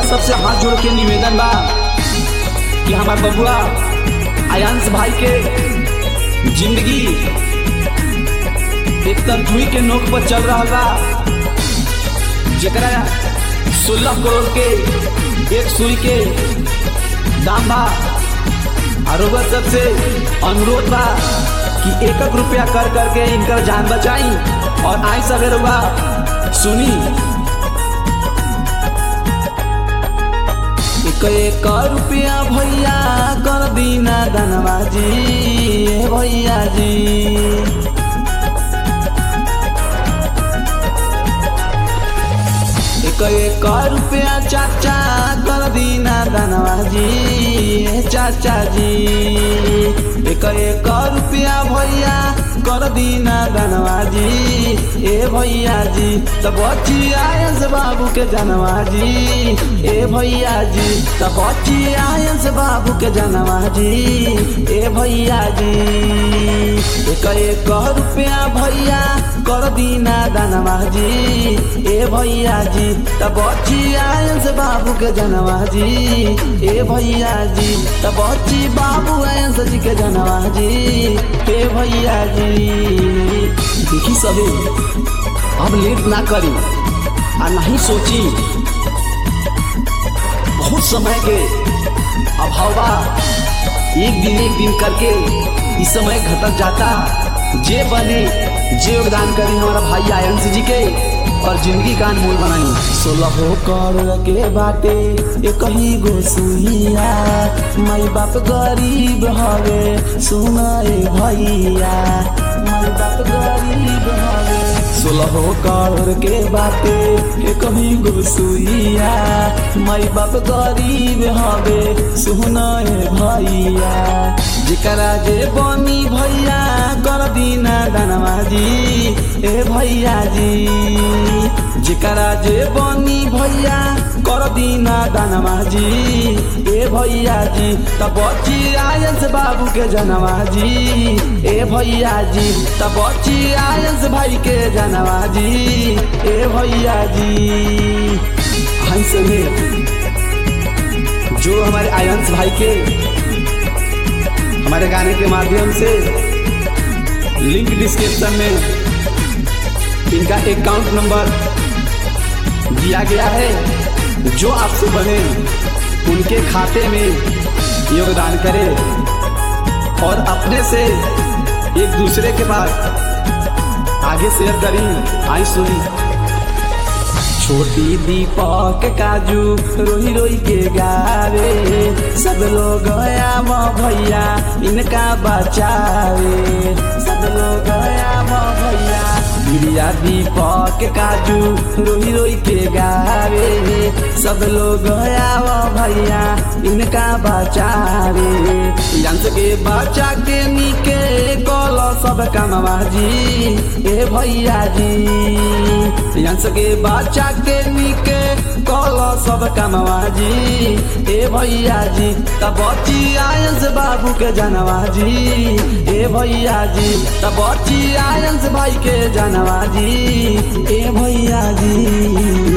सबसे हाथ जोड़ के निवेदन बा कि हमार बबुआ आयांश भाई के जिंदगी एक तरजुई के नोक पर चल रहा बा जकरा सोलह करोड़ के एक सुई के दाम बा और रउआ सबसे अनुरोध बा कि एक एक रुपया कर करके इनकर जान बचाई और आई सवे रउआ सुनी एक एक रुपया भैया कर दीना धनबाजी ए भैया जी एक एक रुपया चाचा कर दीना धनबाजी ए चाचा जी एक एक रुपया भैया कर दीना धनबाजी ए भैया जी तब बची आयस बाबू के जनवाजी ए भैया जी तब बची आयस बाबू के जनवाजी ए भैया जी एक एक रुपया भैया कर दीना धनबाजी ए भैया जी तब बची आयस बाबू के जनवाजी ए भैया जी तब बची बाबू आयस जी के जनवाजी ए भैया जी देखी सभी अब लेट ना करी आ नहीं सोची बहुत समय के अभाव बा एक दिन एक दिन करके इस समय घटक जाता जे बने जे योगदान करी हमारा भाई आयंश जी के और जिंदगी का अनमोल बनाई सोलह करोड़ के बाटे एक ही गो सुइया माई बाप गरीब हवे सुनाए भैया माई बाप गरीब हवे सोलह करोड़ के बाटे एक ही गो सुइया माई बाप गरीब हवे सुनाए भैया जेकरा जे बनी भैया कर दीना दानवाजी ए भैया जी जेकरा जे बनी भैया कर दीना दानवाजी ए भैया जी तब बची आयंस बाबू के जनवाजी ए भैया जी तब बची आयंस भाई के जनवाजी ए भैया जी हंस में जो हमारे आयंस भाई के हमारे गाने के माध्यम से लिंक डिस्क्रिप्शन में इनका अकाउंट नंबर दिया गया है जो आपसे बने उनके खाते में योगदान करें और अपने से एक दूसरे के पास आगे शेयर करी आई सुनी छोटी दीपक काजू रोही रोही के गावे सब लोग गया भैया इनका बचावे सब लोग गया भैया गिरिया दीपक काजू रोही रोही के गावे सब लोग गया भैया इनका बचावे यंत्र के बचा के निके कल सब कामबाजी ए भैया जी यंत्र के बचा के निके कल सब कामबाजी ए भैया जी तब बची आयंस बाबू के जनवाजी ए भैया जी तब बची आयंस भाई के जनवाजी ए भैया जी